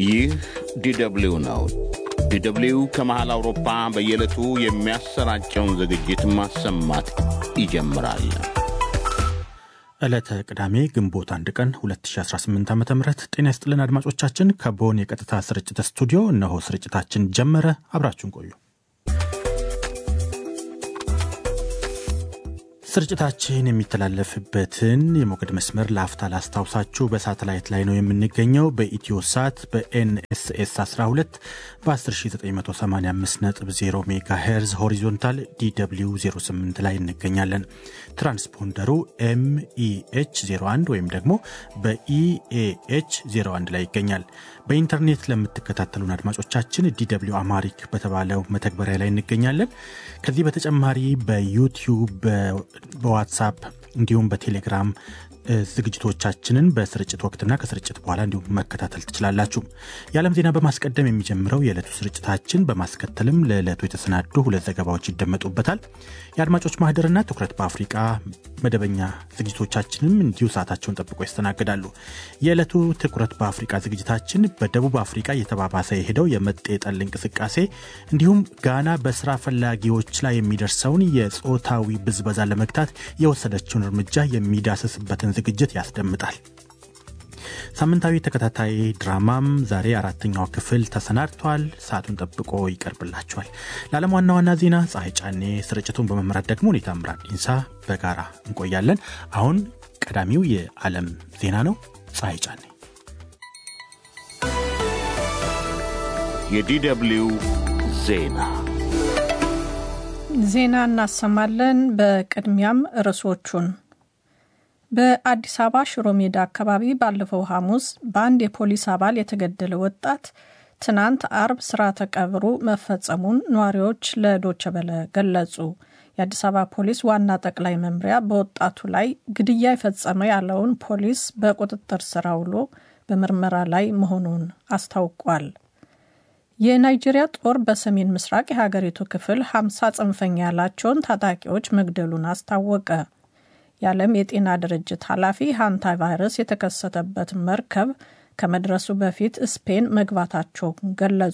ይህ ዲደብሊው ነው። ዲደብሊው ከመሃል አውሮፓ በየዕለቱ የሚያሰራጨውን ዝግጅት ማሰማት ይጀምራል። ዕለተ ቅዳሜ ግንቦት አንድ ቀን 2018 ዓ ም ጤና ይስጥልን አድማጮቻችን። ከቦን የቀጥታ ስርጭት ስቱዲዮ እነሆ ስርጭታችን ጀመረ። አብራችሁን ቆዩ። ስርጭታችን የሚተላለፍበትን የሞገድ መስመር ለአፍታ ላስታውሳችሁ። በሳተላይት ላይ ነው የምንገኘው። በኢትዮ ሳት በኤንኤስኤስ 12 በ10985.0 ሜጋ ሄርዝ ሆሪዞንታል ዲw 08 ላይ እንገኛለን። ትራንስፖንደሩ ኤምኢኤች 01 ወይም ደግሞ በኢኤኤች 01 ላይ ይገኛል። በኢንተርኔት ለምትከታተሉን አድማጮቻችን ዲw አማሪክ በተባለው መተግበሪያ ላይ እንገኛለን። ከዚህ በተጨማሪ በዩቲዩብ በዋትሳፕ እንዲሁም በቴሌግራም ዝግጅቶቻችንን በስርጭት ወቅትና ከስርጭት በኋላ እንዲሁም መከታተል ትችላላችሁ። የዓለም ዜና በማስቀደም የሚጀምረው የዕለቱ ስርጭታችን በማስከተልም ለዕለቱ የተሰናዱ ሁለት ዘገባዎች ይደመጡበታል። የአድማጮች ማህደርና ትኩረት በአፍሪቃ መደበኛ ዝግጅቶቻችንም እንዲሁ ሰዓታቸውን ጠብቆ ያስተናግዳሉ። የዕለቱ ትኩረት በአፍሪቃ ዝግጅታችን በደቡብ አፍሪቃ እየተባባሰ የሄደው የመጤ ጠል እንቅስቃሴ እንዲሁም ጋና በስራ ፈላጊዎች ላይ የሚደርሰውን የጾታዊ ብዝበዛ ለመግታት የወሰደችውን እርምጃ የሚዳስስበትን ዝግጅት ያስደምጣል። ሳምንታዊ ተከታታይ ድራማም ዛሬ አራተኛው ክፍል ተሰናድቷል። ሰዓቱን ጠብቆ ይቀርብላችኋል። ለዓለም ዋና ዋና ዜና ፀሐይ ጫኔ፣ ስርጭቱን በመምራት ደግሞ ሁኔታ ምራድ ኢንሳ በጋራ እንቆያለን። አሁን ቀዳሚው የዓለም ዜና ነው። ፀሐይ ጫኔ። የዲደብሊው ዜና ዜና እናሰማለን። በቅድሚያም ርዕሶቹን በአዲስ አበባ ሽሮ ሜዳ አካባቢ ባለፈው ሐሙስ በአንድ የፖሊስ አባል የተገደለ ወጣት ትናንት አርብ ስርዓተ ቀብሩ መፈጸሙን ነዋሪዎች ለዶቸ በለ ገለጹ። የአዲስ አበባ ፖሊስ ዋና ጠቅላይ መምሪያ በወጣቱ ላይ ግድያ የፈጸመ ያለውን ፖሊስ በቁጥጥር ስር አውሎ በምርመራ ላይ መሆኑን አስታውቋል። የናይጄሪያ ጦር በሰሜን ምስራቅ የሀገሪቱ ክፍል 50 ጽንፈኛ ያላቸውን ታጣቂዎች መግደሉን አስታወቀ። የዓለም የጤና ድርጅት ኃላፊ ሃንታ ቫይረስ የተከሰተበት መርከብ ከመድረሱ በፊት ስፔን መግባታቸውን ገለጹ።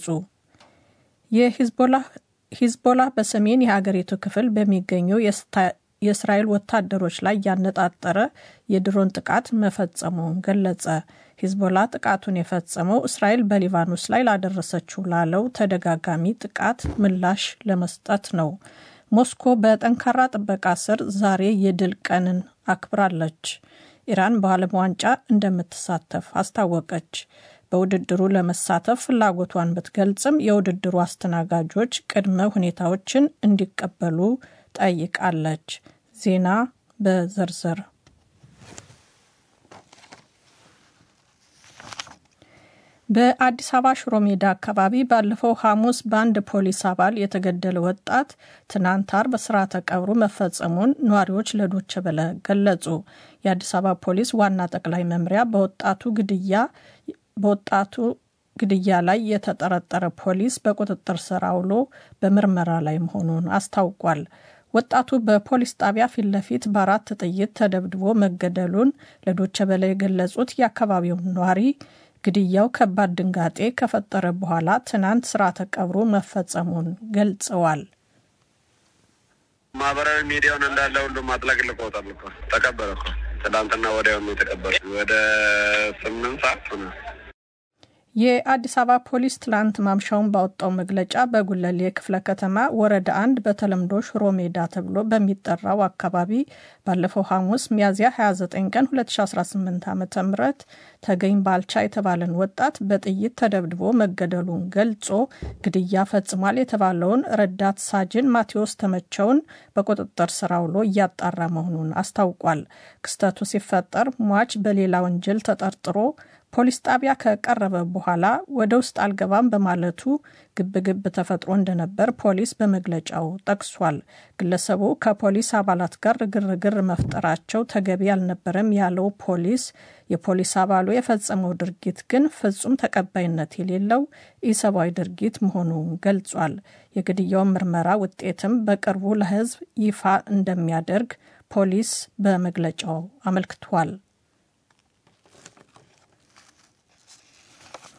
የሂዝቦላ በሰሜን የሀገሪቱ ክፍል በሚገኙ የእስራኤል ወታደሮች ላይ ያነጣጠረ የድሮን ጥቃት መፈጸሙን ገለጸ። ሂዝቦላ ጥቃቱን የፈጸመው እስራኤል በሊባኖስ ላይ ላደረሰችው ላለው ተደጋጋሚ ጥቃት ምላሽ ለመስጠት ነው። ሞስኮ በጠንካራ ጥበቃ ስር ዛሬ የድል ቀንን አክብራለች። ኢራን በዓለም ዋንጫ እንደምትሳተፍ አስታወቀች። በውድድሩ ለመሳተፍ ፍላጎቷን ብትገልጽም የውድድሩ አስተናጋጆች ቅድመ ሁኔታዎችን እንዲቀበሉ ጠይቃለች። ዜና በዝርዝር በአዲስ አበባ ሽሮ ሜዳ አካባቢ ባለፈው ሐሙስ በአንድ ፖሊስ አባል የተገደለ ወጣት ትናንት አርብ ስርዓተ ቀብሩ መፈጸሙን ነዋሪዎች ለዶቸ በለ ገለጹ። የአዲስ አበባ ፖሊስ ዋና ጠቅላይ መምሪያ በወጣቱ ግድያ በወጣቱ ግድያ ላይ የተጠረጠረ ፖሊስ በቁጥጥር ስር አውሎ በምርመራ ላይ መሆኑን አስታውቋል። ወጣቱ በፖሊስ ጣቢያ ፊት ለፊት በአራት ጥይት ተደብድቦ መገደሉን ለዶቸ በለ የገለጹት የአካባቢው ነዋሪ ግድያው ከባድ ድንጋጤ ከፈጠረ በኋላ ትናንት ስርዓተ ቀብሩ መፈጸሙን ገልጸዋል። ማህበራዊ ሚዲያውን እንዳለ ሁሉም አጥለቅልቆታል እኮ ተቀበረ እኮ ትናንትና ወዲያውኑ የተቀበረ ወደ ስምንት ሰዓት ሆነ። የአዲስ አበባ ፖሊስ ትላንት ማምሻውን ባወጣው መግለጫ በጉለሌ ክፍለ ከተማ ወረዳ አንድ በተለምዶ ሽሮ ሜዳ ተብሎ በሚጠራው አካባቢ ባለፈው ሐሙስ ሚያዝያ 29 ቀን 2018 ዓ ም ተገኝ ባልቻ የተባለን ወጣት በጥይት ተደብድቦ መገደሉን ገልጾ ግድያ ፈጽሟል የተባለውን ረዳት ሳጅን ማቴዎስ ተመቸውን በቁጥጥር ስር አውሎ እያጣራ መሆኑን አስታውቋል። ክስተቱ ሲፈጠር ሟች በሌላ ወንጀል ተጠርጥሮ ፖሊስ ጣቢያ ከቀረበ በኋላ ወደ ውስጥ አልገባም በማለቱ ግብግብ ተፈጥሮ እንደነበር ፖሊስ በመግለጫው ጠቅሷል። ግለሰቡ ከፖሊስ አባላት ጋር ግርግር መፍጠራቸው ተገቢ አልነበረም ያለው ፖሊስ የፖሊስ አባሉ የፈጸመው ድርጊት ግን ፍጹም ተቀባይነት የሌለው ኢሰብአዊ ድርጊት መሆኑን ገልጿል። የግድያውን ምርመራ ውጤትም በቅርቡ ለሕዝብ ይፋ እንደሚያደርግ ፖሊስ በመግለጫው አመልክቷል።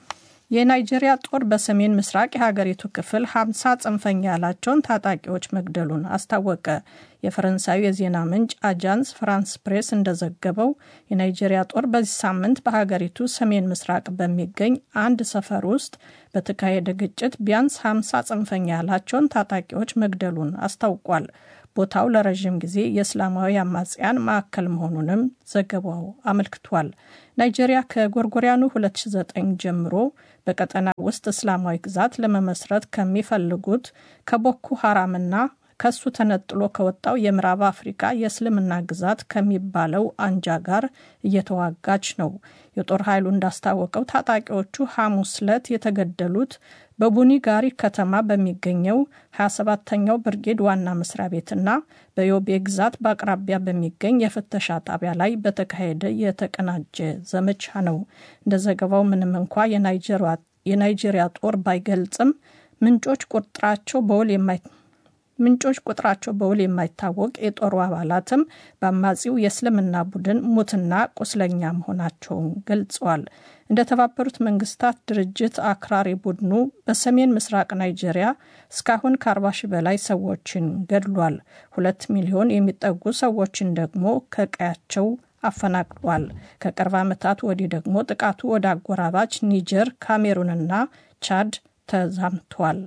የናይጄሪያ ጦር በሰሜን ምስራቅ የሀገሪቱ ክፍል 50 ጽንፈኛ ያላቸውን ታጣቂዎች መግደሉን አስታወቀ። የፈረንሳዩ የዜና ምንጭ አጃንስ ፍራንስ ፕሬስ እንደዘገበው የናይጄሪያ ጦር በዚህ ሳምንት በሀገሪቱ ሰሜን ምስራቅ በሚገኝ አንድ ሰፈር ውስጥ በተካሄደ ግጭት ቢያንስ 50 ጽንፈኛ ያላቸውን ታጣቂዎች መግደሉን አስታውቋል። ቦታው ለረዥም ጊዜ የእስላማዊ አማጽያን ማዕከል መሆኑንም ዘገባው አመልክቷል። ናይጄሪያ ከጎርጎሪያኑ 2009 ጀምሮ በቀጠና ውስጥ እስላማዊ ግዛት ለመመስረት ከሚፈልጉት ከቦኮ ሐራምና ከሱ ተነጥሎ ከወጣው የምዕራብ አፍሪካ የእስልምና ግዛት ከሚባለው አንጃ ጋር እየተዋጋች ነው። የጦር ኃይሉ እንዳስታወቀው ታጣቂዎቹ ሐሙስ ዕለት የተገደሉት በቡኒ ጋሪ ከተማ በሚገኘው 27ተኛው ብርጌድ ዋና መስሪያ ቤትና በዮቤ ግዛት በአቅራቢያ በሚገኝ የፍተሻ ጣቢያ ላይ በተካሄደ የተቀናጀ ዘመቻ ነው። እንደ ዘገባው ምንም እንኳ የናይጄሪያ ጦር ባይገልጽም ምንጮች ቁጥራቸው በውል የማይ ምንጮች ቁጥራቸው በውል የማይታወቅ የጦሩ አባላትም በአማጺው የእስልምና ቡድን ሙትና ቁስለኛ መሆናቸውን ገልጸዋል። እንደ ተባበሩት መንግስታት ድርጅት አክራሪ ቡድኑ በሰሜን ምስራቅ ናይጄሪያ እስካሁን ከ40 ሺህ በላይ ሰዎችን ገድሏል። ሁለት ሚሊዮን የሚጠጉ ሰዎችን ደግሞ ከቀያቸው አፈናቅሏል። ከቅርብ ዓመታት ወዲህ ደግሞ ጥቃቱ ወደ አጎራባች ኒጀር፣ ካሜሩንና ቻድ ተዛምቷል።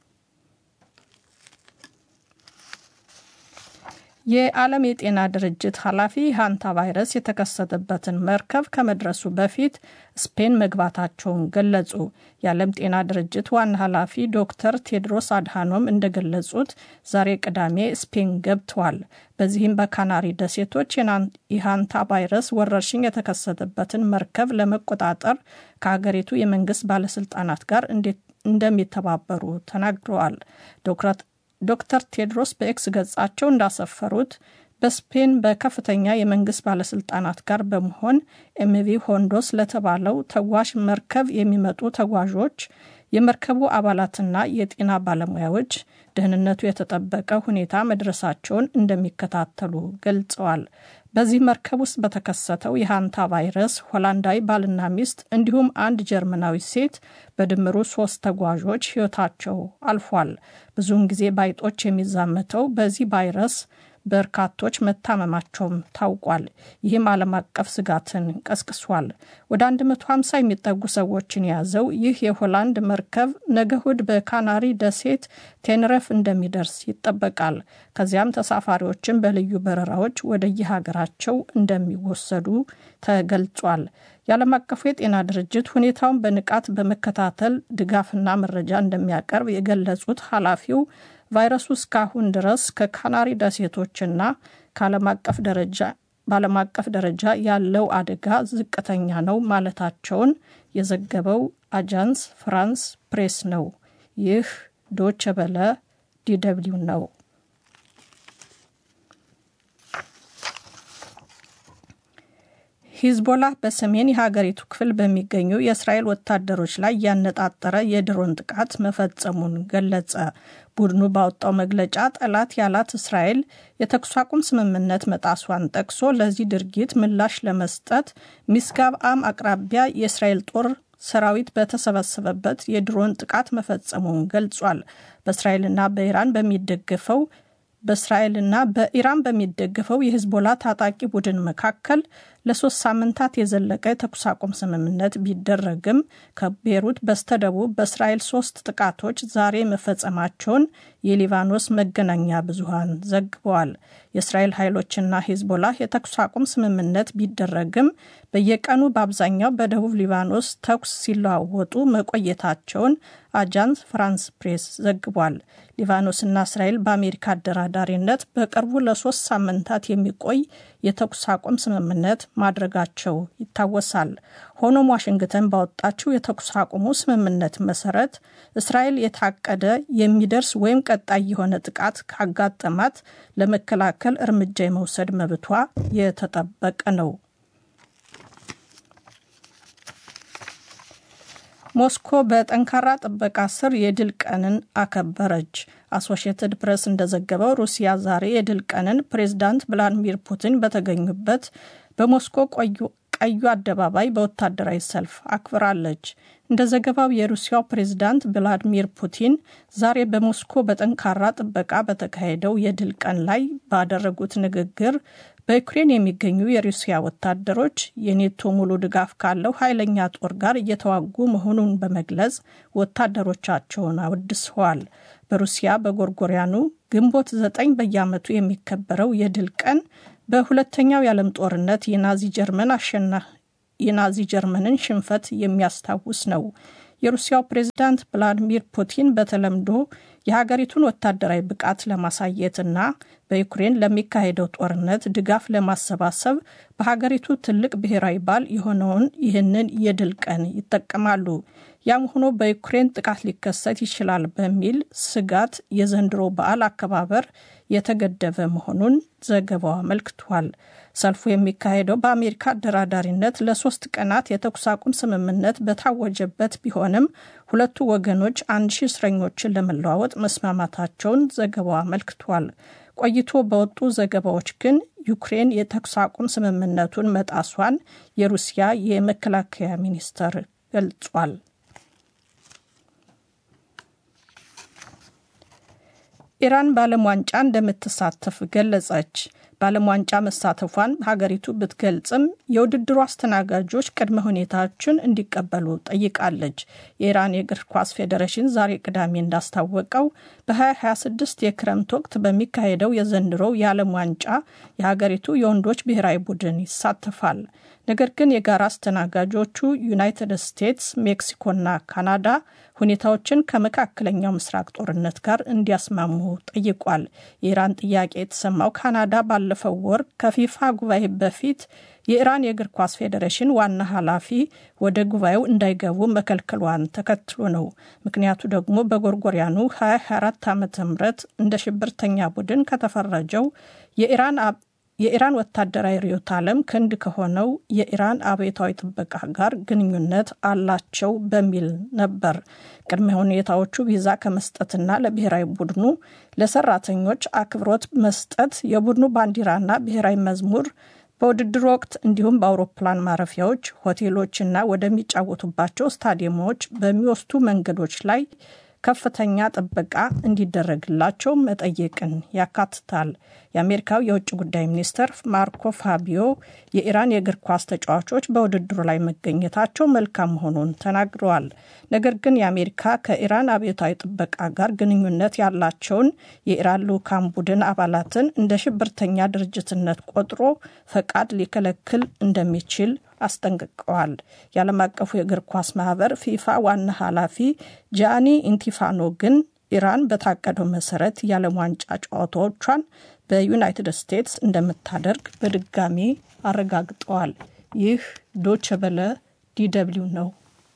የዓለም የጤና ድርጅት ኃላፊ ሃንታ ቫይረስ የተከሰተበትን መርከብ ከመድረሱ በፊት ስፔን መግባታቸውን ገለጹ። የዓለም ጤና ድርጅት ዋና ኃላፊ ዶክተር ቴድሮስ አድሃኖም እንደገለጹት ዛሬ ቅዳሜ ስፔን ገብተዋል። በዚህም በካናሪ ደሴቶች የሃንታ ቫይረስ ወረርሽኝ የተከሰተበትን መርከብ ለመቆጣጠር ከሀገሪቱ የመንግስት ባለስልጣናት ጋር እንደሚተባበሩ ተናግረዋል። ዶክተር ቴድሮስ በኤክስ ገጻቸው እንዳሰፈሩት በስፔን በከፍተኛ የመንግስት ባለስልጣናት ጋር በመሆን ኤምቪ ሆንዶስ ለተባለው ተጓዥ መርከብ የሚመጡ ተጓዦች የመርከቡ አባላትና የጤና ባለሙያዎች ደህንነቱ የተጠበቀ ሁኔታ መድረሳቸውን እንደሚከታተሉ ገልጸዋል። በዚህ መርከብ ውስጥ በተከሰተው የሃንታ ቫይረስ ሆላንዳዊ ባልና ሚስት እንዲሁም አንድ ጀርመናዊ ሴት በድምሩ ሶስት ተጓዦች ሕይወታቸው አልፏል። ብዙውን ጊዜ ባይጦች የሚዛመተው በዚህ ቫይረስ በርካቶች መታመማቸውም ታውቋል። ይህም ዓለም አቀፍ ስጋትን ቀስቅሷል። ወደ 150 የሚጠጉ ሰዎችን የያዘው ይህ የሆላንድ መርከብ ነገ እሁድ በካናሪ ደሴት ቴንረፍ እንደሚደርስ ይጠበቃል። ከዚያም ተሳፋሪዎችን በልዩ በረራዎች ወደየሀገራቸው እንደሚወሰዱ ተገልጿል። የዓለም አቀፉ የጤና ድርጅት ሁኔታውን በንቃት በመከታተል ድጋፍና መረጃ እንደሚያቀርብ የገለጹት ኃላፊው ቫይረሱ እስካሁን ድረስ ከካናሪ ደሴቶችና ከዓለም አቀፍ ደረጃ በዓለም አቀፍ ደረጃ ያለው አደጋ ዝቅተኛ ነው ማለታቸውን የዘገበው አጃንስ ፍራንስ ፕሬስ ነው። ይህ ዶቸ በለ ዲደብሊው ነው። ሂዝቦላ በሰሜን የሀገሪቱ ክፍል በሚገኙ የእስራኤል ወታደሮች ላይ ያነጣጠረ የድሮን ጥቃት መፈጸሙን ገለጸ። ቡድኑ ባወጣው መግለጫ ጠላት ያላት እስራኤል የተኩስ አቁም ስምምነት መጣሷን ጠቅሶ ለዚህ ድርጊት ምላሽ ለመስጠት ሚስጋብ አም አቅራቢያ የእስራኤል ጦር ሰራዊት በተሰበሰበበት የድሮን ጥቃት መፈጸሙን ገልጿል። በእስራኤልና በኢራን በሚደገፈው በእስራኤልና በኢራን በሚደገፈው የሂዝቦላ ታጣቂ ቡድን መካከል ለሶስት ሳምንታት የዘለቀ የተኩስ አቁም ስምምነት ቢደረግም ከቤሩት በስተደቡብ በእስራኤል ሶስት ጥቃቶች ዛሬ መፈጸማቸውን የሊባኖስ መገናኛ ብዙሃን ዘግበዋል። የእስራኤል ኃይሎችና ሂዝቦላ የተኩስ አቁም ስምምነት ቢደረግም በየቀኑ በአብዛኛው በደቡብ ሊባኖስ ተኩስ ሲለዋወጡ መቆየታቸውን አጃንስ ፍራንስ ፕሬስ ዘግቧል። ሊባኖስና እስራኤል በአሜሪካ አደራዳሪነት በቅርቡ ለሶስት ሳምንታት የሚቆይ የተኩስ አቁም ስምምነት ማድረጋቸው ይታወሳል። ሆኖም ዋሽንግተን ባወጣችው የተኩስ አቁሙ ስምምነት መሰረት እስራኤል የታቀደ የሚደርስ ወይም ቀጣይ የሆነ ጥቃት ካጋጠማት ለመከላከል እርምጃ የመውሰድ መብቷ የተጠበቀ ነው። ሞስኮ በጠንካራ ጥበቃ ስር የድል ቀንን አከበረች። አሶሺየትድ ፕሬስ እንደዘገበው ሩሲያ ዛሬ የድል ቀንን ፕሬዝዳንት ቭላዲሚር ፑቲን በተገኙበት በሞስኮ ቀዩ አደባባይ በወታደራዊ ሰልፍ አክብራለች። እንደ ዘገባው የሩሲያው ፕሬዝዳንት ቭላዲሚር ፑቲን ዛሬ በሞስኮ በጠንካራ ጥበቃ በተካሄደው የድል ቀን ላይ ባደረጉት ንግግር በዩክሬን የሚገኙ የሩሲያ ወታደሮች የኔቶ ሙሉ ድጋፍ ካለው ኃይለኛ ጦር ጋር እየተዋጉ መሆኑን በመግለጽ ወታደሮቻቸውን አወድሰዋል። በሩሲያ በጎርጎሪያኑ ግንቦት ዘጠኝ በየዓመቱ የሚከበረው የድል ቀን በሁለተኛው የዓለም ጦርነት የናዚ ጀርመን አሸና የናዚ ጀርመንን ሽንፈት የሚያስታውስ ነው። የሩሲያው ፕሬዝዳንት ቭላዲሚር ፑቲን በተለምዶ የሀገሪቱን ወታደራዊ ብቃት ለማሳየትና በዩክሬን ለሚካሄደው ጦርነት ድጋፍ ለማሰባሰብ በሀገሪቱ ትልቅ ብሔራዊ በዓል የሆነውን ይህንን የድል ቀን ይጠቀማሉ። ያም ሆኖ በዩክሬን ጥቃት ሊከሰት ይችላል በሚል ስጋት የዘንድሮ በዓል አከባበር የተገደበ መሆኑን ዘገባው አመልክቷል። ሰልፉ የሚካሄደው በአሜሪካ አደራዳሪነት ለሶስት ቀናት የተኩስ አቁም ስምምነት በታወጀበት ቢሆንም ሁለቱ ወገኖች አንድ ሺህ እስረኞችን ለመለዋወጥ መስማማታቸውን ዘገባው አመልክቷል። ቆይቶ በወጡ ዘገባዎች ግን ዩክሬን የተኩስ አቁም ስምምነቱን መጣሷን የሩሲያ የመከላከያ ሚኒስቴር ገልጿል። ኢራን በዓለም ዋንጫ እንደምትሳተፍ ገለጸች። በዓለም ዋንጫ መሳተፏን ሀገሪቱ ብትገልጽም የውድድሩ አስተናጋጆች ቅድመ ሁኔታዎችን እንዲቀበሉ ጠይቃለች። የኢራን የእግር ኳስ ፌዴሬሽን ዛሬ ቅዳሜ እንዳስታወቀው በ2026 የክረምት ወቅት በሚካሄደው የዘንድሮው የዓለም ዋንጫ የሀገሪቱ የወንዶች ብሔራዊ ቡድን ይሳተፋል። ነገር ግን የጋራ አስተናጋጆቹ ዩናይትድ ስቴትስ፣ ሜክሲኮና ካናዳ ሁኔታዎችን ከመካከለኛው ምስራቅ ጦርነት ጋር እንዲያስማሙ ጠይቋል። የኢራን ጥያቄ የተሰማው ካናዳ ባለፈው ወር ከፊፋ ጉባኤ በፊት የኢራን የእግር ኳስ ፌዴሬሽን ዋና ኃላፊ ወደ ጉባኤው እንዳይገቡ መከልከሏን ተከትሎ ነው። ምክንያቱ ደግሞ በጎርጎሪያኑ 2024 ዓ ም እንደ ሽብርተኛ ቡድን ከተፈረጀው የኢራን የኢራን ወታደራዊ ርዕዮተ ዓለም ክንድ ከሆነው የኢራን አብዮታዊ ጥበቃ ጋር ግንኙነት አላቸው በሚል ነበር። ቅድመ ሁኔታዎቹ ቪዛ ከመስጠትና ለብሔራዊ ቡድኑ ለሰራተኞች አክብሮት መስጠት፣ የቡድኑ ባንዲራና ብሔራዊ መዝሙር በውድድር ወቅት እንዲሁም በአውሮፕላን ማረፊያዎች፣ ሆቴሎችና ወደሚጫወቱባቸው ስታዲየሞች በሚወስዱ መንገዶች ላይ ከፍተኛ ጥበቃ እንዲደረግላቸው መጠየቅን ያካትታል። የአሜሪካው የውጭ ጉዳይ ሚኒስትር ማርኮ ፋቢዮ የኢራን የእግር ኳስ ተጫዋቾች በውድድሩ ላይ መገኘታቸው መልካም መሆኑን ተናግረዋል። ነገር ግን የአሜሪካ ከኢራን አብዮታዊ ጥበቃ ጋር ግንኙነት ያላቸውን የኢራን ልዑካን ቡድን አባላትን እንደ ሽብርተኛ ድርጅትነት ቆጥሮ ፈቃድ ሊከለክል እንደሚችል አስጠንቅቀዋል። የዓለም አቀፉ የእግር ኳስ ማህበር ፊፋ ዋና ኃላፊ ጃኒ ኢንቲፋኖ ግን ኢራን በታቀደው መሰረት የዓለም ዋንጫ ጨዋታዎቿን በዩናይትድ ስቴትስ እንደምታደርግ በድጋሚ አረጋግጠዋል። ይህ ዶቸ በለ ዲደብሊው ነው።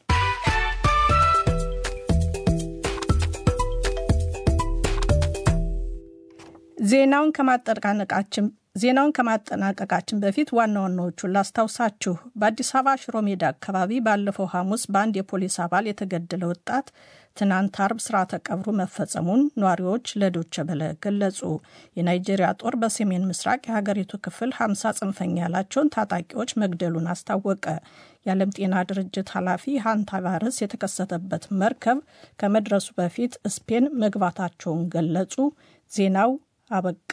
ዜናውን ከማጠናቀቃችን ዜናውን ከማጠናቀቃችን በፊት ዋና ዋናዎቹን ላስታውሳችሁ። በአዲስ አበባ ሽሮ ሜዳ አካባቢ ባለፈው ሐሙስ በአንድ የፖሊስ አባል የተገደለ ወጣት ትናንት አርብ ስርዓተ ቀብሩ መፈጸሙን ነዋሪዎች ለዶቸ በለ ገለጹ። የናይጄሪያ ጦር በሰሜን ምስራቅ የሀገሪቱ ክፍል 50 ጽንፈኛ ያላቸውን ታጣቂዎች መግደሉን አስታወቀ። የዓለም ጤና ድርጅት ኃላፊ ሃንታ ቫይረስ የተከሰተበት መርከብ ከመድረሱ በፊት ስፔን መግባታቸውን ገለጹ። ዜናው አበቃ።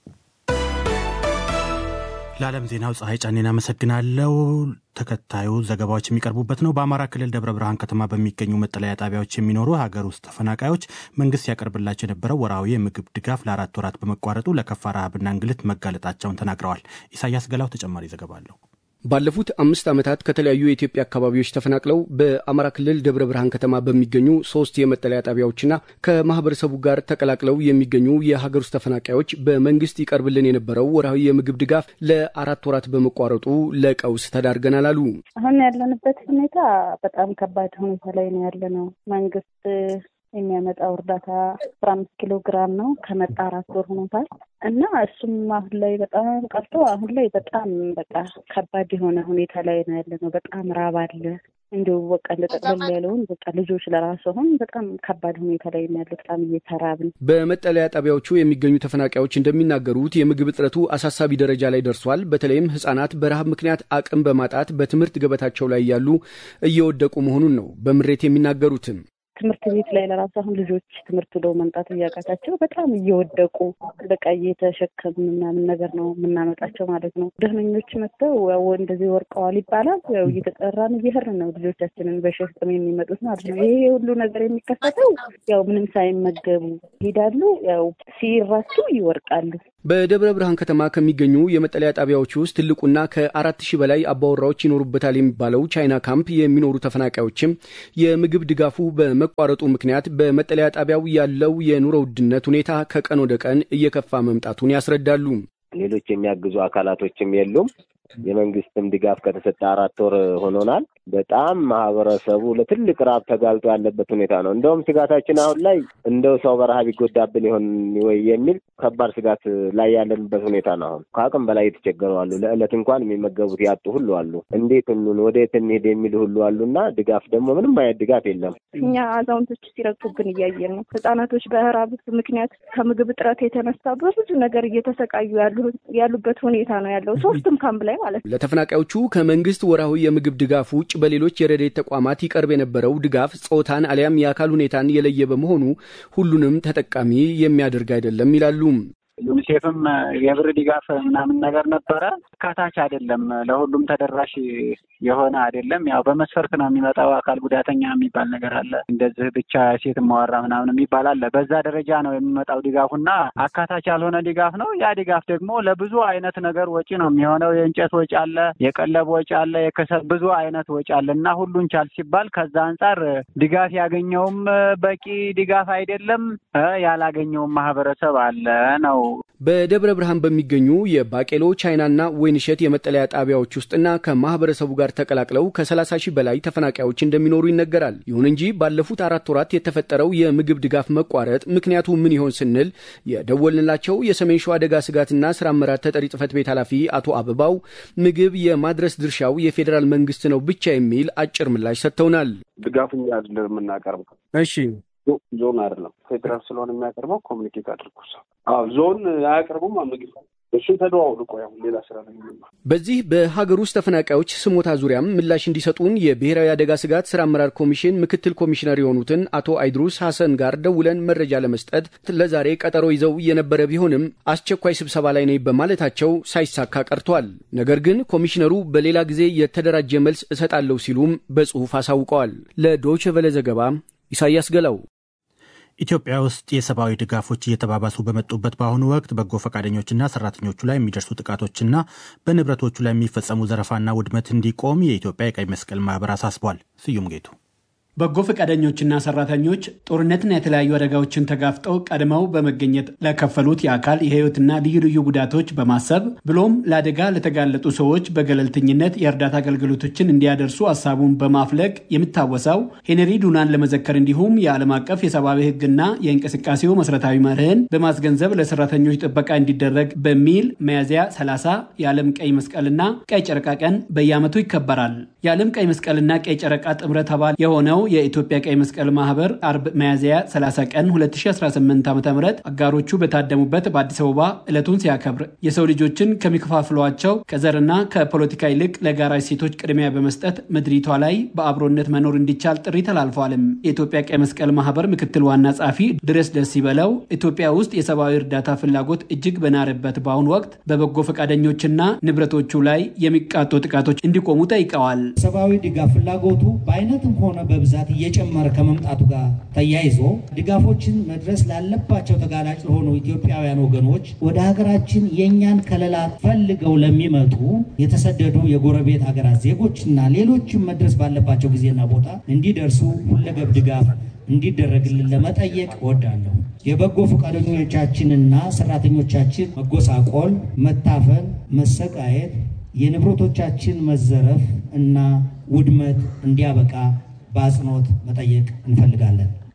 ለዓለም ዜናው ፀሐይ ጫኔን አመሰግናለሁ። ተከታዩ ዘገባዎች የሚቀርቡበት ነው። በአማራ ክልል ደብረ ብርሃን ከተማ በሚገኙ መጠለያ ጣቢያዎች የሚኖሩ ሀገር ውስጥ ተፈናቃዮች መንግስት ያቀርብላቸው የነበረው ወርሃዊ የምግብ ድጋፍ ለአራት ወራት በመቋረጡ ለከፋ ረሃብና እንግልት መጋለጣቸውን ተናግረዋል። ኢሳያስ ገላው ተጨማሪ ዘገባ አለው። ባለፉት አምስት ዓመታት ከተለያዩ የኢትዮጵያ አካባቢዎች ተፈናቅለው በአማራ ክልል ደብረ ብርሃን ከተማ በሚገኙ ሶስት የመጠለያ ጣቢያዎችና ከማህበረሰቡ ጋር ተቀላቅለው የሚገኙ የሀገር ውስጥ ተፈናቃዮች በመንግስት ይቀርብልን የነበረው ወርሃዊ የምግብ ድጋፍ ለአራት ወራት በመቋረጡ ለቀውስ ተዳርገናል አሉ። አሁን ያለንበት ሁኔታ በጣም ከባድ ሁኔታ ላይ ነው ያለነው። መንግስት የሚያመጣው እርዳታ አስራ አምስት ኪሎ ግራም ነው ከመጣ አራት ወር ሆኖታል እና እሱም አሁን ላይ በጣም ቀርቶ አሁን ላይ በጣም በቃ ከባድ የሆነ ሁኔታ ላይ ነው ያለ ነው። በጣም ራብ አለ። እንዲሁ በቃ እንደ ጠቅለል ያለውን በቃ ልጆች ለራሱ አሁን በጣም ከባድ ሁኔታ ላይ ያሉት በጣም እየተራብን በመጠለያ ጣቢያዎቹ የሚገኙ ተፈናቃዮች እንደሚናገሩት የምግብ እጥረቱ አሳሳቢ ደረጃ ላይ ደርሷል። በተለይም ሕጻናት በረሃብ ምክንያት አቅም በማጣት በትምህርት ገበታቸው ላይ ያሉ እየወደቁ መሆኑን ነው በምሬት የሚናገሩትም። ትምህርት ቤት ላይ ለራሱ አሁን ልጆች ትምህርት ሄደው መምጣት እያቃታቸው በጣም እየወደቁ በቃ እየተሸከም ምናምን ነገር ነው የምናመጣቸው ማለት ነው። ደህነኞች መጥተው ያው እንደዚህ ወርቀዋል ይባላል። ያው እየተጠራን እየሄድን ነው ልጆቻችንን በሸፍጥም የሚመጡት ማለት ነው። ይሄ ሁሉ ነገር የሚከሰተው ያው ምንም ሳይመገቡ ይሄዳሉ። ያው ሲራሱ ይወርቃሉ። በደብረ ብርሃን ከተማ ከሚገኙ የመጠለያ ጣቢያዎች ውስጥ ትልቁና ከአራት ሺህ በላይ አባወራዎች ይኖሩበታል የሚባለው ቻይና ካምፕ የሚኖሩ ተፈናቃዮችም የምግብ ድጋፉ በመቋረጡ ምክንያት በመጠለያ ጣቢያው ያለው የኑሮ ውድነት ሁኔታ ከቀን ወደ ቀን እየከፋ መምጣቱን ያስረዳሉ። ሌሎች የሚያግዙ አካላቶችም የሉም። የመንግስትም ድጋፍ ከተሰጠ አራት ወር ሆኖናል። በጣም ማህበረሰቡ ለትልቅ ረሀብ ተጋልጦ ያለበት ሁኔታ ነው። እንደውም ስጋታችን አሁን ላይ እንደው ሰው በረሀብ ይጎዳብን ይሆን ወይ የሚል ከባድ ስጋት ላይ ያለንበት ሁኔታ ነው። አሁን ከአቅም በላይ የተቸገሩ አሉ። ለዕለት እንኳን የሚመገቡት ያጡ ሁሉ አሉ። እንዴት እንሁን ወዴት እንሄድ የሚሉ ሁሉ አሉ እና ድጋፍ ደግሞ ምንም አይነት ድጋፍ የለም። እኛ አዛውንቶች ሲረግጡብን እያየን ነው። ህጻናቶች በረሀብ ምክንያት ከምግብ እጥረት የተነሳ በብዙ ነገር እየተሰቃዩ ያሉበት ሁኔታ ነው ያለው ሶስቱም ካምፕ ላይ ማለት ነው። ለተፈናቃዮቹ ከመንግስት ወርሃዊ የምግብ ድጋፍ ውጭ በሌሎች የረድኤት ተቋማት ይቀርብ የነበረው ድጋፍ ጾታን አሊያም የአካል ሁኔታን የለየ በመሆኑ ሁሉንም ተጠቃሚ የሚያደርግ አይደለም ይላሉ። ዩኒሴፍም የብር ድጋፍ ምናምን ነገር ነበረ። ካታች አይደለም፣ ለሁሉም ተደራሽ የሆነ አይደለም። ያው በመስፈርት ነው የሚመጣው። አካል ጉዳተኛ የሚባል ነገር አለ፣ እንደዚህ ብቻ ሴት ማወራ ምናምን የሚባል አለ። በዛ ደረጃ ነው የሚመጣው ድጋፉና አካታች ያልሆነ ድጋፍ ነው። ያ ድጋፍ ደግሞ ለብዙ አይነት ነገር ወጪ ነው የሚሆነው። የእንጨት ወጪ አለ፣ የቀለብ ወጪ አለ፣ የከሰል ብዙ አይነት ወጪ አለ እና ሁሉን ቻል ሲባል ከዛ አንጻር ድጋፍ ያገኘውም በቂ ድጋፍ አይደለም፣ ያላገኘውም ማህበረሰብ አለ ነው በደብረ ብርሃን በሚገኙ የባቄሎ ቻይናና ወይንሸት የመጠለያ ጣቢያዎች ውስጥና ከማህበረሰቡ ጋር ተቀላቅለው ከ30 ሺህ በላይ ተፈናቃዮች እንደሚኖሩ ይነገራል። ይሁን እንጂ ባለፉት አራት ወራት የተፈጠረው የምግብ ድጋፍ መቋረጥ ምክንያቱ ምን ይሆን ስንል የደወልንላቸው የሰሜን ሸዋ አደጋ ስጋትና ስራ አመራር ተጠሪ ጽህፈት ቤት ኃላፊ አቶ አበባው ምግብ የማድረስ ድርሻው የፌዴራል መንግስት ነው ብቻ የሚል አጭር ምላሽ ሰጥተውናል። ድጋፍ እኛ አይደለም የምናቀርበው። እሺ ዞን አይደለም ፌዴራል ስለሆነ የሚያቀርበው ኮሚኒኬት አድርጉ። አዎ ዞን አያቀርቡም ምግብ እሱን ተደዋውሉ። ቆይ አሁን ሌላ ስራ ነው የሚማ በዚህ በሀገር ውስጥ ተፈናቃዮች ስሞታ ዙሪያም ምላሽ እንዲሰጡን የብሔራዊ አደጋ ስጋት ስራ አመራር ኮሚሽን ምክትል ኮሚሽነር የሆኑትን አቶ አይድሩስ ሐሰን ጋር ደውለን መረጃ ለመስጠት ለዛሬ ቀጠሮ ይዘው የነበረ ቢሆንም አስቸኳይ ስብሰባ ላይ ነኝ በማለታቸው ሳይሳካ ቀርቷል። ነገር ግን ኮሚሽነሩ በሌላ ጊዜ የተደራጀ መልስ እሰጣለሁ ሲሉም በጽሁፍ አሳውቀዋል። ለዶይቼ ቬለ ዘገባ ኢሳያስ ገላው። ኢትዮጵያ ውስጥ የሰብአዊ ድጋፎች እየተባባሱ በመጡበት በአሁኑ ወቅት በጎ ፈቃደኞችና ሰራተኞቹ ላይ የሚደርሱ ጥቃቶችና በንብረቶቹ ላይ የሚፈጸሙ ዘረፋና ውድመት እንዲቆም የኢትዮጵያ የቀይ መስቀል ማህበር አሳስቧል። ስዩም ጌቱ በጎ ፈቃደኞችና ሰራተኞች ጦርነትና የተለያዩ አደጋዎችን ተጋፍጠው ቀድመው በመገኘት ለከፈሉት የአካል የህይወትና ልዩ ልዩ ጉዳቶች በማሰብ ብሎም ለአደጋ ለተጋለጡ ሰዎች በገለልተኝነት የእርዳታ አገልግሎቶችን እንዲያደርሱ ሀሳቡን በማፍለቅ የምታወሳው ሄነሪ ዱናን ለመዘከር እንዲሁም የዓለም አቀፍ የሰብአዊ ህግና የእንቅስቃሴው መሰረታዊ መርህን በማስገንዘብ ለሰራተኞች ጥበቃ እንዲደረግ በሚል ሚያዝያ 30 የዓለም ቀይ መስቀልና ቀይ ጨረቃ ቀን በየዓመቱ ይከበራል። የዓለም ቀይ መስቀልና ቀይ ጨረቃ ጥምረት አባል የሆነው የኢትዮጵያ ቀይ መስቀል ማህበር አርብ ሚያዝያ 30 ቀን 2018 ዓ ም አጋሮቹ በታደሙበት በአዲስ አበባ ዕለቱን ሲያከብር የሰው ልጆችን ከሚከፋፍሏቸው ከዘርና ከፖለቲካ ይልቅ ለጋራ እሴቶች ቅድሚያ በመስጠት ምድሪቷ ላይ በአብሮነት መኖር እንዲቻል ጥሪ ተላልፏልም። የኢትዮጵያ ቀይ መስቀል ማህበር ምክትል ዋና ጸሐፊ ድረስ ደስ ይበለው ኢትዮጵያ ውስጥ የሰብአዊ እርዳታ ፍላጎት እጅግ በናረበት በአሁኑ ወቅት በበጎ ፈቃደኞችና ንብረቶቹ ላይ የሚቃጡ ጥቃቶች እንዲቆሙ ጠይቀዋል። ሰብአዊ ድጋፍ ፍላጎቱ በአይነትም ሆነ በብዛት እየጨመረ ከመምጣቱ ጋር ተያይዞ ድጋፎችን መድረስ ላለባቸው ተጋላጭ ለሆኑ ኢትዮጵያውያን ወገኖች ወደ ሀገራችን የእኛን ከለላ ፈልገው ለሚመጡ የተሰደዱ የጎረቤት ሀገራት ዜጎችና ሌሎችም መድረስ ባለባቸው ጊዜና ቦታ እንዲደርሱ ሁለገብ ድጋፍ እንዲደረግልን ለመጠየቅ እወዳለሁ። የበጎ ፈቃደኞቻችንና ሰራተኞቻችን መጎሳቆል፣ መታፈን፣ መሰቃየት፣ የንብረቶቻችን መዘረፍ እና ውድመት እንዲያበቃ በአጽንኦት መጠየቅ እንፈልጋለን።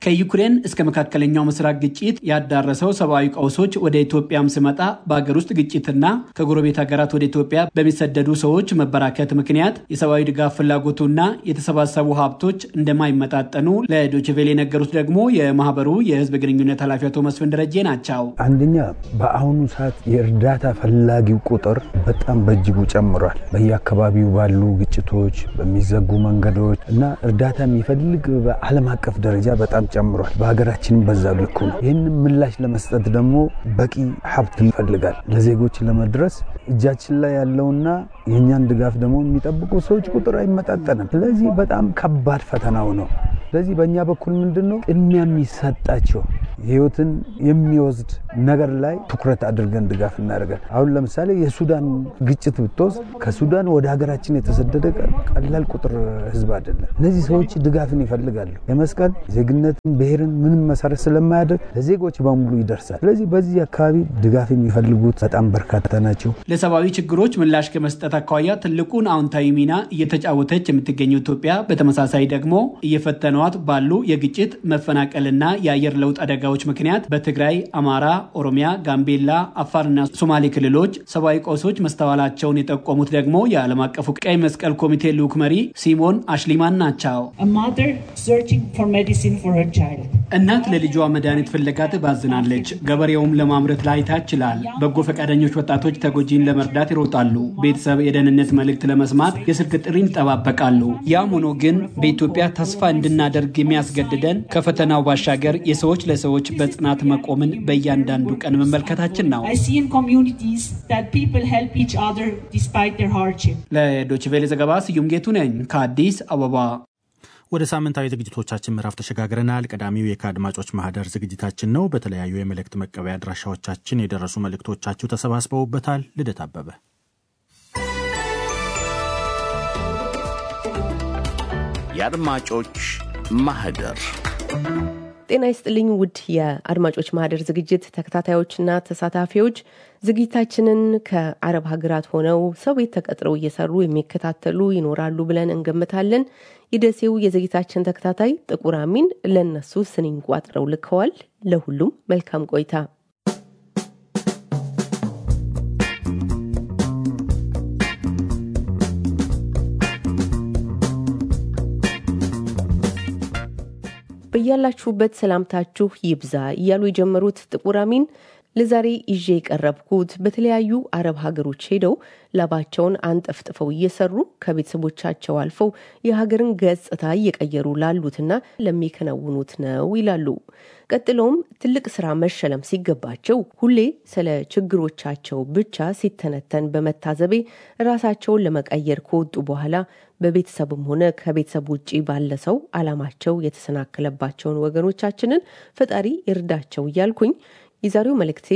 ከዩክሬን እስከ መካከለኛው ምስራቅ ግጭት ያዳረሰው ሰብአዊ ቀውሶች ወደ ኢትዮጵያም ስመጣ በሀገር ውስጥ ግጭትና ከጎረቤት ሀገራት ወደ ኢትዮጵያ በሚሰደዱ ሰዎች መበራከት ምክንያት የሰብአዊ ድጋፍ ፍላጎቱና የተሰባሰቡ ሀብቶች እንደማይመጣጠኑ ለዶችቬል የነገሩት ደግሞ የማህበሩ የህዝብ ግንኙነት ኃላፊ አቶ መስፍን ደረጀ ናቸው። አንደኛ በአሁኑ ሰዓት የእርዳታ ፈላጊው ቁጥር በጣም በእጅጉ ጨምሯል። በየአካባቢው ባሉ ግጭቶች፣ በሚዘጉ መንገዶች እና እርዳታ የሚፈልግ በዓለም አቀፍ ደረጃ በጣም ጨምሯል። በሀገራችንም በዛ ልኩ ነው። ይህንን ምላሽ ለመስጠት ደግሞ በቂ ሀብት ይፈልጋል። ለዜጎች ለመድረስ እጃችን ላይ ያለውና የእኛን ድጋፍ ደግሞ የሚጠብቁ ሰዎች ቁጥር አይመጣጠንም። ስለዚህ በጣም ከባድ ፈተናው ነው። ስለዚህ በእኛ በኩል ምንድን ነው ቅድሚያ የሚሰጣቸው ህይወትን የሚወስድ ነገር ላይ ትኩረት አድርገን ድጋፍ እናደርጋል። አሁን ለምሳሌ የሱዳን ግጭት ብትወስድ ከሱዳን ወደ ሀገራችን የተሰደደ ቀላል ቁጥር ህዝብ አይደለም። እነዚህ ሰዎች ድጋፍን ይፈልጋሉ። የመስቀል ዜግነትን፣ ብሔርን ምንም መሰረት ስለማያደርግ ለዜጎች በሙሉ ይደርሳል። ስለዚህ በዚህ አካባቢ ድጋፍ የሚፈልጉት በጣም በርካታ ናቸው። ለሰብአዊ ችግሮች ምላሽ ከመስጠት አኳያ ትልቁን አዎንታዊ ሚና እየተጫወተች የምትገኘው ኢትዮጵያ በተመሳሳይ ደግሞ እየፈተኗት ባሉ የግጭት መፈናቀልና የአየር ለውጥ አደጋዎች ምክንያት በትግራይ፣ አማራ፣ ኦሮሚያ፣ ጋምቤላ፣ አፋርና ሶማሌ ክልሎች ሰብአዊ ቀውሶች መስተዋላቸውን የጠቆሙት ደግሞ የዓለም አቀፉ ቀይ መስቀል ኮሚቴ ልዑክ መሪ ሲሞን አሽሊማን ናቸው። እናት ለልጇ መድኃኒት ፍለጋ ትባዝናለች። ገበሬውም ለማምረት ላይ ታችላል። በጎ ፈቃደኞች ወጣቶች ተጎጂን ለመርዳት ይሮጣሉ። ቤተሰብ የደህንነት መልእክት ለመስማት የስልክ ጥሪን ይጠባበቃሉ። ያም ሆኖ ግን በኢትዮጵያ ተስፋ እንድናደርግ የሚያስገድደን ከፈተናው ባሻገር የሰዎች ለሰዎች በጽናት መቆምን በእያንዳንዱ ቀን መመልከታችን ነው። ለዶችቬሌ ዘገባ ስዩም ጌቱ ነኝ ከአዲስ አበባ። ወደ ሳምንታዊ ዝግጅቶቻችን ምዕራፍ ተሸጋግረናል። ቀዳሚው የከአድማጮች ማህደር ዝግጅታችን ነው። በተለያዩ የመልእክት መቀበያ አድራሻዎቻችን የደረሱ መልእክቶቻችሁ ተሰባስበውበታል። ልደት አበበ የአድማጮች ማህደር ጤና ይስጥልኝ ውድ የአድማጮች ማህደር ዝግጅት ተከታታዮችና ተሳታፊዎች ዝግጅታችንን ከአረብ ሀገራት ሆነው ሰው ቤት ተቀጥረው እየሰሩ የሚከታተሉ ይኖራሉ ብለን እንገምታለን። የደሴው የዝግጅታችን ተከታታይ ጥቁር አሚን ለእነሱ ስንኝ ቋጥረው ልከዋል። ለሁሉም መልካም ቆይታ። በያላችሁበት ሰላምታችሁ ይብዛ እያሉ የጀመሩት ጥቁር አሚን ለዛሬ ይዤ የቀረብኩት በተለያዩ አረብ ሀገሮች ሄደው ላባቸውን አንጠፍጥፈው እየሰሩ ከቤተሰቦቻቸው አልፈው የሀገርን ገጽታ እየቀየሩ ላሉትና ለሚከናውኑት ነው ይላሉ። ቀጥለውም ትልቅ ስራ መሸለም ሲገባቸው ሁሌ ስለ ችግሮቻቸው ብቻ ሲተነተን በመታዘቤ ራሳቸውን ለመቀየር ከወጡ በኋላ በቤተሰብም ሆነ ከቤተሰብ ውጭ ባለ ሰው አላማቸው የተሰናከለባቸውን ወገኖቻችንን ፈጣሪ ይርዳቸው እያልኩኝ የዛሬው መልእክቴ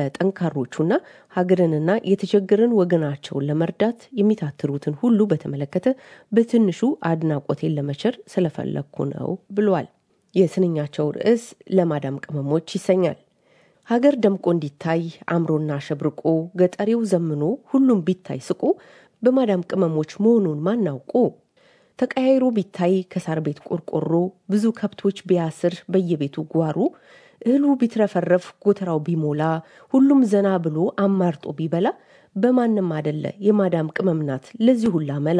ለጠንካሮቹና ሀገርንና የተቸገረን ወገናቸውን ለመርዳት የሚታትሩትን ሁሉ በተመለከተ በትንሹ አድናቆቴን ለመቸር ስለፈለግኩ ነው ብሏል። የስንኛቸው ርዕስ ለማዳም ቅመሞች ይሰኛል። ሀገር ደምቆ እንዲታይ አምሮና ሸብርቆ ገጠሬው ዘምኖ ሁሉም ቢታይ ስቆ በማዳም ቅመሞች መሆኑን ማናውቆ ተቀያይሮ ቢታይ ከሳር ቤት ቆርቆሮ ብዙ ከብቶች ቢያስር በየቤቱ ጓሮ እህሉ ቢትረፈረፍ ጎተራው ቢሞላ ሁሉም ዘና ብሎ አማርጦ ቢበላ በማንም አደለ የማዳም ቅመም ናት ለዚህ ሁላ መላ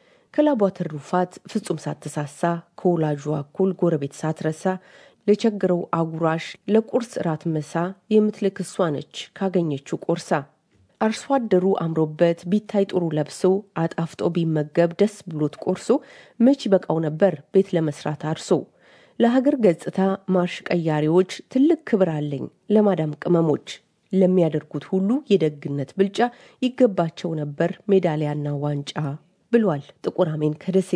ከላቧ ትሩፋት ፍጹም ሳትሳሳ ከወላጇ እኩል ጎረቤት ሳትረሳ ለቸግረው አጉራሽ ለቁርስ እራት ምሳ የምትልክ እሷ ነች ካገኘችው ቆርሳ አርሶ አደሩ አምሮበት ቢታይ ጥሩ ለብሶ አጣፍጦ ቢመገብ ደስ ብሎት ቆርሶ መች በቃው ነበር ቤት ለመስራት አርሶ ለሀገር ገጽታ ማርሽ ቀያሪዎች ትልቅ ክብር አለኝ ለማዳም ቅመሞች ለሚያደርጉት ሁሉ የደግነት ብልጫ ይገባቸው ነበር ሜዳሊያና ዋንጫ ብሏል ጥቁር አሜን ከደሴ።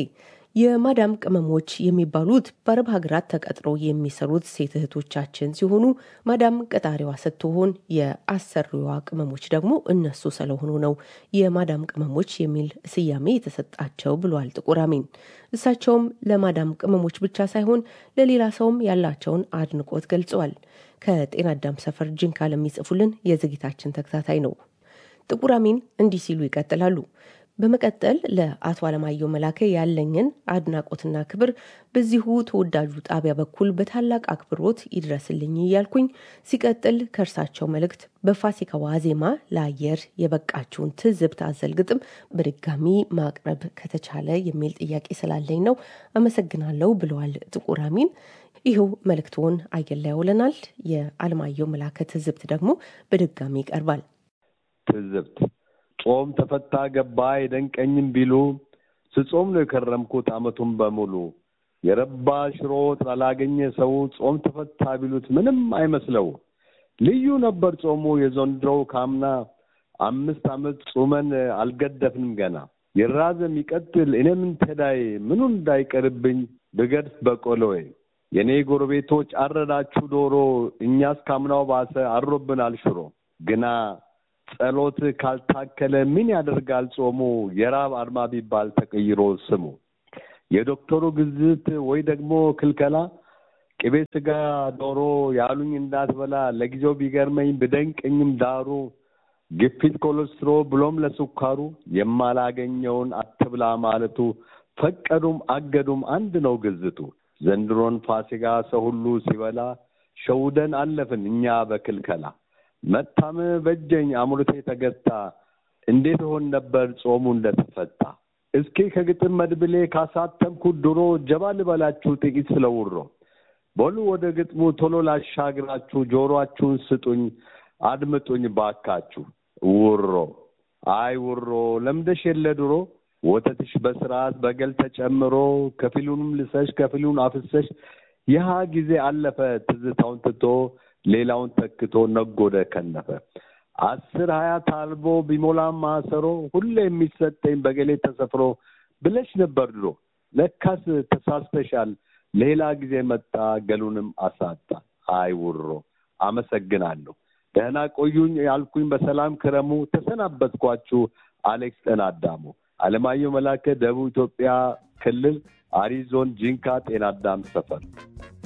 የማዳም ቅመሞች የሚባሉት በአረብ ሀገራት ተቀጥረው የሚሰሩት ሴት እህቶቻችን ሲሆኑ ማዳም ቀጣሪዋ ስትሆን የአሰሪዋ ቅመሞች ደግሞ እነሱ ስለሆኑ ነው የማዳም ቅመሞች የሚል ስያሜ የተሰጣቸው ብሏል ጥቁር አሜን። እሳቸውም ለማዳም ቅመሞች ብቻ ሳይሆን ለሌላ ሰውም ያላቸውን አድንቆት ገልጸዋል። ከጤና አዳም ሰፈር ጅንካ ለሚጽፉልን የዝግታችን ተከታታይ ነው። ጥቁር አሚን እንዲህ ሲሉ ይቀጥላሉ። በመቀጠል ለአቶ አለማየሁ መላከ ያለኝን አድናቆትና ክብር በዚሁ ተወዳጁ ጣቢያ በኩል በታላቅ አክብሮት ይድረስልኝ እያልኩኝ ሲቀጥል ከእርሳቸው መልእክት በፋሲካ ዋዜማ ለአየር የበቃችውን ትዝብት አዘል ግጥም በድጋሚ ማቅረብ ከተቻለ የሚል ጥያቄ ስላለኝ ነው። አመሰግናለሁ ብለዋል ጥቁር አሚን። ይኸው መልእክትዎን አየር ላይ ያውለናል። የአለማየሁ መላከ ትዝብት ደግሞ በድጋሚ ይቀርባል። ትዝብት ጾም ተፈታ ገባ አይደንቀኝም ቢሉ ስጾም ነው የከረምኩት አመቱን በሙሉ የረባ ሽሮ ላላገኘ ሰው ጾም ተፈታ ቢሉት ምንም አይመስለው። ልዩ ነበር ጾሙ የዘንድሮው ካምና አምስት አመት ጾመን አልገደፍንም ገና ይራዘም ይቀጥል እኔ ምን ተዳይ ምኑ እንዳይቀርብኝ ብገድፍ በቆሎዬ የእኔ ጎረቤቶች አረዳችሁ ዶሮ እኛስ ካምናው ባሰ አሮብናል ሽሮ ግና ጸሎት ካልታከለ ምን ያደርጋል ጾሙ የራብ አድማ ቢባል ተቀይሮ ስሙ የዶክተሩ ግዝት ወይ ደግሞ ክልከላ ቅቤ ስጋ ዶሮ ያሉኝ እንዳትበላ ለጊዜው ቢገርመኝ ብደንቀኝም ዳሩ ግፊት ኮሌስትሮ ብሎም ለስኳሩ የማላገኘውን አትብላ ማለቱ ፈቀዱም አገዱም አንድ ነው ግዝቱ ዘንድሮን ፋሲካ ሰው ሁሉ ሲበላ ሸውደን አለፍን እኛ በክልከላ መታም በጀኝ አምሮቴ ተገታ እንዴት ሆን ነበር ጾሙ እንደተፈታ እስኪ ከግጥም መድብሌ ካሳተምኩት ድሮ ጀባ ልበላችሁ ጥቂት ስለውሮ በሉ ወደ ግጥሙ ቶሎ ላሻግራችሁ ጆሮአችሁን ስጡኝ አድምጡኝ ባካችሁ ውሮ አይ ውሮ ለምደሽ የለ ድሮ ወተትሽ በስርዓት በገል ተጨምሮ ከፊሉንም ልሰሽ ከፊሉን አፍሰሽ ይህ ጊዜ አለፈ ትዝታውን ትቶ ሌላውን ተክቶ ነጎደ ከነፈ አስር ሀያ ታልቦ ቢሞላም ማሰሮ ሁሌ የሚሰጠኝ በገሌ ተሰፍሮ ብለሽ ነበር ድሮ ለካስ ተሳስተሻል ሌላ ጊዜ መጣ ገሉንም አሳጣ አይ ውሮ አመሰግናለሁ ደህና ቆዩኝ ያልኩኝ በሰላም ክረሙ ተሰናበትኳችሁ አሌክስ ጠናዳሙ አለማየሁ መላከ ደቡብ ኢትዮጵያ ክልል አሪ ዞን ጂንካ ጤና አዳም ሰፈር